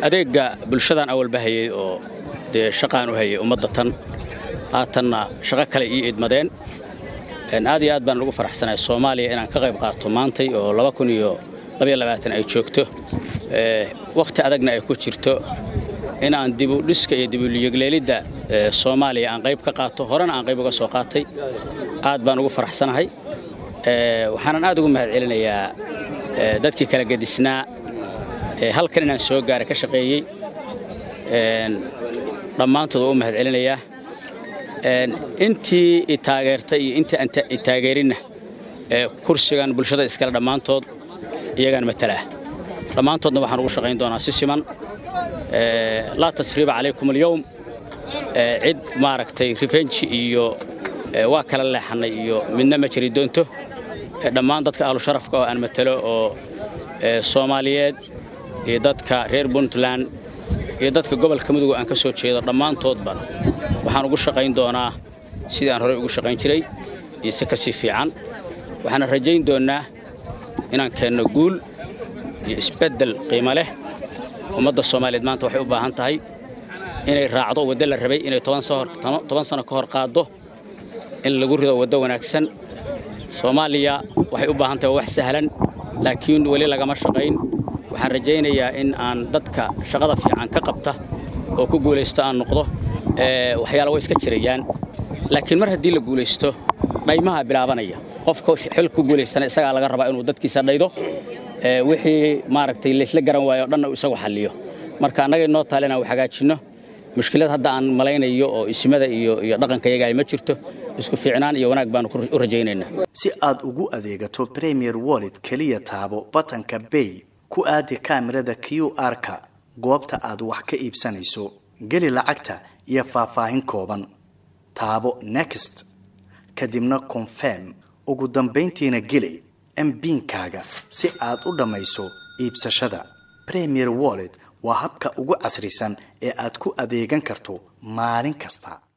adeegga bulshadan awalba hayay oo dee shaqaan u hayay ummadda tan haatanna shaqo kale ii idmadeen aad iyo aad baan ugu faraxsanahay soomaaliya inaan ka qayb qaato maantay oo laba kun iyo labaiyo labaatan ay joogto wakhti adagna ay ku jirto inaan dibudhiska iyo dibuliyegleelidda soomaaliya aan qayb ka qaato horena aan qayb uga soo qaatay aad baan ugu faraxsanahay waxaanan aad ugu mahad celinayaa dadkii kala gedisnaa halkan inaan soo gaaray ka shaqeeyey dhammaantood waa u mahad celinayaa intii i taageertay iyo intii aan i taageerinna kursigan bulshada iskale dhammaantood iyagaan matalaa dhammaantoodna waxaan ugu shaqayn doonaa si siman laa tasriiba calaykum alyowm cid maaragtay rifenji iyo waa kala leexannay iyo midna ma jiri doonto dhammaan dadka ahlu sharafka oo aan matalo oo soomaaliyeed iyo dadka reer puntland iyo dadka gobolka mudug aan ka soo jeedo dhammaantoodba waxaan ugu shaqayn doonaa sidii aan horey ugu shaqayn jiray iyo si ka sii fiican waxaana rajayn doonnaa inaan keenno guul iyo isbeddel qiimo leh ummadda soomaaliyeed maanta waxay u baahan tahay inay raacdo waddo la rabay inay toban sano ka hor qaaddo in lagu rido waddo wanaagsan soomaaliya waxay u baahan tahay waa wax sahlan laakiin weli lagama shaqayn waxaan rajaynayaa in aan dadka shaqada fiican ka qabta oo ku guulaysto aan noqdo waxyaala way iska jirayaan laakiin mar haddii la guulaysto dhaymaha bilaabanaya qofka xil ku guulaystana isagaa laga rabaa inuu dadkiisa dhaydo wixii maaragtay laysla garan waayo o dhanna uu isagu xalliyo marka annaga inoo taale inaan hagaajinno mushkilad hadda aan malaynayo oo isimada iyo iyo dhaqanka yaga ay ma jirto isku fiicnaan iyo wanaag baanu u rajaynaynaa si aad ugu adeegato premier wallet keliya taabo batanka bay ku aadi kaamirada q r-ka goobta aad wax ka iibsanayso geli lacagta iyo faahfaahin kooban taabo next kadibna confirm ugu dambayntiina geli mbiinkaaga si aad u dhammayso iibsashada premier wallet waa habka ugu casrisan ee aad ku adeegan karto maalin kasta